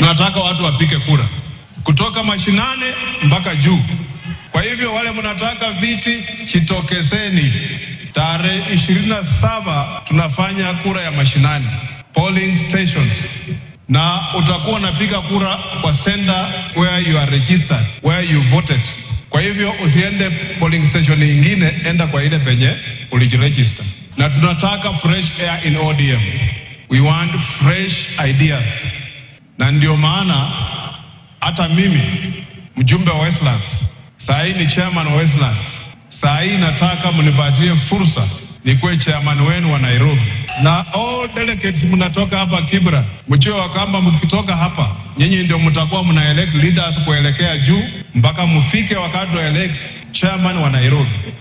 tunataka watu wapike kura kutoka mashinane mpaka juu. Kwa hivyo wale mnataka viti, jitokezeni. Tarehe ishirini na saba tunafanya kura ya mashinani, polling stations, na utakuwa unapiga kura kwa center where you are registered, where you voted. Kwa hivyo usiende polling station nyingine, enda kwa ile penye ulijiregister. Na tunataka fresh air in ODM. We want fresh ideas, na ndio maana hata mimi mjumbe wa Westlands saa hii ni chairman wa Westlands. Saa hii nataka mnipatie fursa nikuwe chairman wenu wa Nairobi, na all delegates mnatoka hapa Kibra, mjue kwamba mkitoka hapa nyinyi ndio mtakuwa mna elect leaders kuelekea juu mpaka mfike wakati wa elect chairman wa Nairobi.